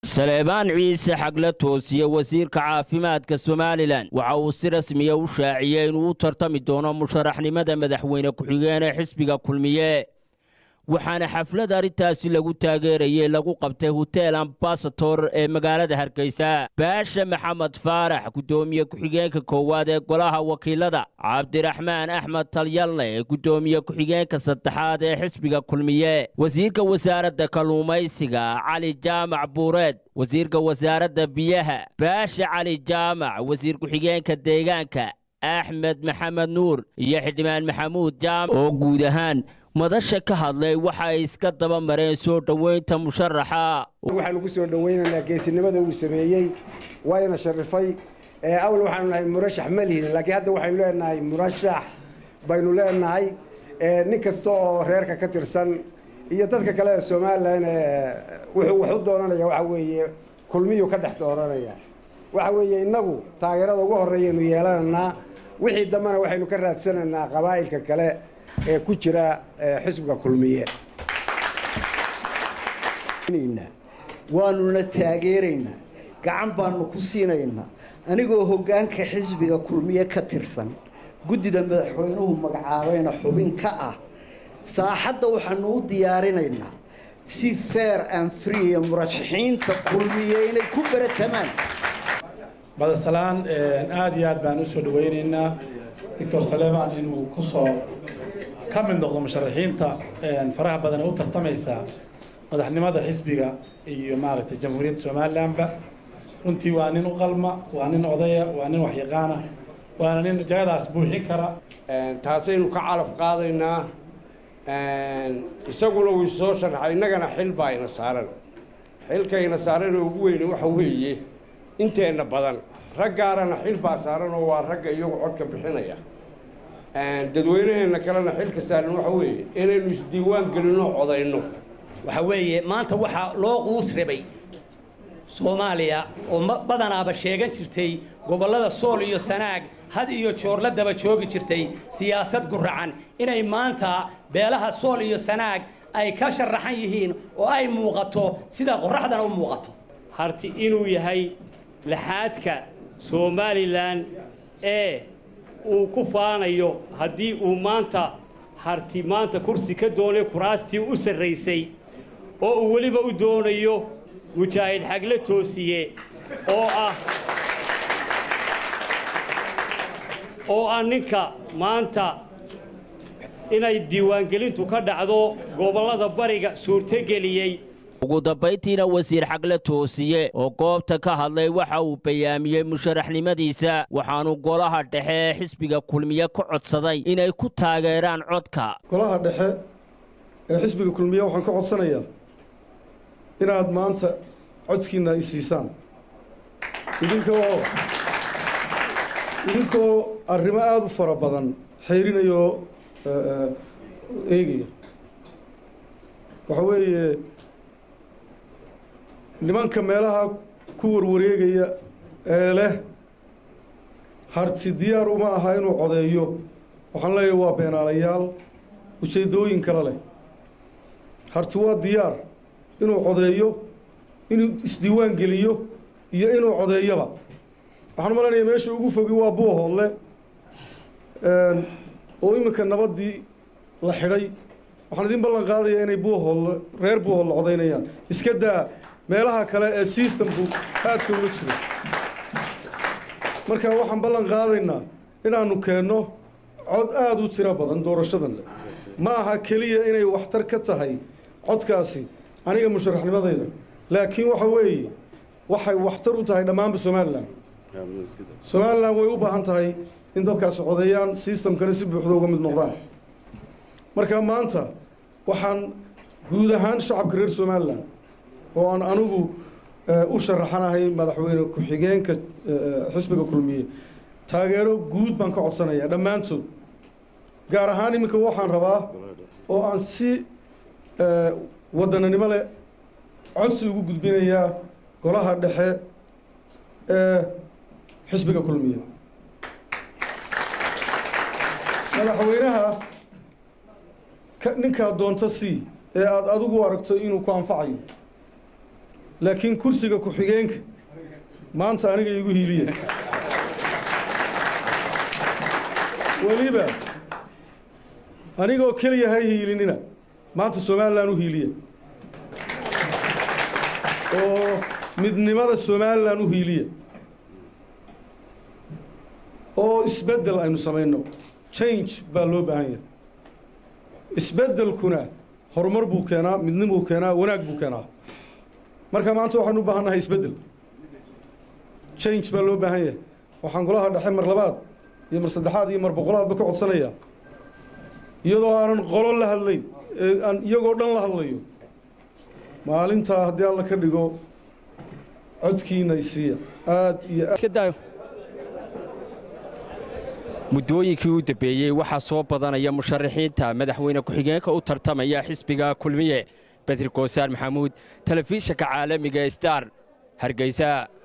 saleebaan ciise xagle toosiye wasiirka caafimaadka somalilan waxa uu si rasmiya u shaaciyey inuu u tartami doono musharaxnimada madaxweyne ku-xigeen ee xisbiga kulmiye waxaana xaflad arrintaasi lagu taageerayey lagu qabtay hotel ambasator ee magaalada hargeysa baasha maxamed faarax guddoomiye ku-xigeenka koowaad ee golaha wakiilada cabdiraxmaan axmed talyalne ee guddoomiye ku-xigeenka saddexaad ee xisbiga kulmiye wasiirka wasaaradda kalluumaysiga cali jaamac buureed wasiirka wasaaradda biyaha baasha cali jaamac wasiir ku-xigeenka deegaanka axmed maxamed nuur iyo xildhibaan maxamuud jaamac oo guud ahaan madasha ka hadlay waxa ay iska daba mareen soo dhoweynta musharaxa waxaanu ku soo dhoweynaynaa geesinimada uu sameeyey waayna sharifay awal waxaanu nahay murashax ma lihin laakiin hadda waxaynu leenahay murashax baynu leenahay nin kasta oo reerka ka tirsan iyo dadka kale ee somalilan wuxuu wax u doonanaya waxa weeye kulmiyuu ka dhex dooranaya waxa weeye innagu taageerada ugu horreeyaynu yeelanaynaa wixii dambena waxaynu ka raadsanaynaa qabaa'ilka kale ee ku jira xisbiga kulmiye waanuna taageeraynaa gacan baanu ku siinaynaa anigoo hoggaanka xisbiga kulmiye ka tirsan guddida madaxweynuhu magacaabayna xubin ka ah saaxadda waxaanu u diyaarinaynaa si fair and free murashaxiinta kulmiye inay ku baratamaan badasalaan aada iyo aad baan u soo dhawaynaynaa doctor saleeman inuu ku soo ka mid noqdo musharaxiinta faraha badan ee u tartamaysa madaxnimada xisbiga iyo maaragtay jamhuuriyadda somalilanba runtii waa nin u qalma waa nin odaya waa nin waxyaqaana waana nin jagadaas buuxin kara taasaynu ka calaf qaadaynaa isaguna wuu soo sharaxay innagana xil baa ina saaran xilkayna saaran oo ugu weyne waxa weeye inteenna badan raggaarana xil baa saaran oo waa ragga iyagu codka bixinaya dadweynaheenna kalena xilka saaran waxa weeye inaynu isdiiwaan gelinoo codayno waxa weeye maanta waxaa loo quus rabay soomaaliya oo badanaaba sheegan jirtay gobollada sool iyo sanaag had iyo joor la daba joogi jirtay siyaasad guracan inay maanta beelaha sool iyo sanaag ay ka sharaxan yihiin oo ay muuqato sida qoraxdana u muuqato harti inuu yahay laxaadka somalilan ee uu ku faanayo haddii uu maanta harti maanta kursi ka doonay kuraastii u sarraysay oo uu weliba u doonayo mujaahid xagle toosiye oo ah oo ah ninka maanta inay diiwaangelintu ka dhacdo gobollada bariga suurtogeliyey ugu dambayntiina wasiir xagle toosiye oo goobta ka hadlay waxa uu bayaamiyey musharaxnimadiisa waxaanu golaha dhexe ee xisbiga kulmiye ka codsaday inay ku taageeraan codka golaha dhexe ee xisbiga kulmiye waxaan ka codsanayaa inaad maanta codkiina i siisaan idinkoo idinkoo arrimo aada u fara badan xayrinayoo eegaya waxa weeye nimanka meelaha ku warwareegaya ee leh harti diyaar uma aha inuu codeeyo waxaan leeyahay waa beenaalayaal ujeeddooyin kale leh harti waa diyaar inuu codeeyo inuu isdiiwaan geliyo iyo inuu codeeyoba waxaan malanaya meesha ugu fogi waa buuhoodle oo iminka nabaddii la xidhay waxaan idin ballan qaadayaa inay buuhoodle reer buuhoodle codaynayaan iska daa meelaha kale ee systemku aadka uga jiro marka waxaan ballan qaadaynaa inaanu keenno cod aada u tiro badan doorashadan le ma aha keliya inay waxtar ka tahay codkaasi aniga musharaxnimadayda laakiin waxa weeye waxay waxtar u tahay dhammaanba somalilan somalilan way u baahan tahay in dadkaasi codeeyaan systemkana si buuxda uga mid noqdaan marka maanta waxaan guud ahaan shacabka reer somalilan oo aan anigu u sharaxanahay madaxweyne ku-xigeenka xisbiga kulmiye taageero guud baan ka codsanayaa dhammaantood gaar ahaan iminka waxaan rabaa oo aan si waddananimo leh codsi ugu gudbinayaa golaha dhexe ee xisbiga kulmiye madaxweynaha ninkaa doonta c ee aada adigu aragto inuu ku anfacayo laakiin kursiga ku-xigeenka maanta aniga igu hiiliya weliba anigoo keliya ha hiilinina maanta somalilan u hiiliya oo midnimada somalilan u hiiliya oo isbeddel aynu samayno change baa loo baahan yahay isbeddelkuna horumar buu keenaa midnimuu keenaa wanaag buu keenaa marka maanta waxaanu u baahan nahay isbeddel change baa loo baahan yahay waxaan golaha dhexe mar labaad iyo mar saddexaad iyo mar boqolaadba ka codsanayaa iyadoo aanan qolo la hadlayn ee aan iyagoo dhan la hadlayo maalintaa haddii alla ka dhigo codkiina isiiya aad iyo aad muddooyinkii u dambeeyey waxaa soo badanaya musharaxiinta madaxweyne ku-xigeenka u tartamaya xisbiga kulmiye bedri koosaan maxamuud telefishinka caalamiga star hargeysa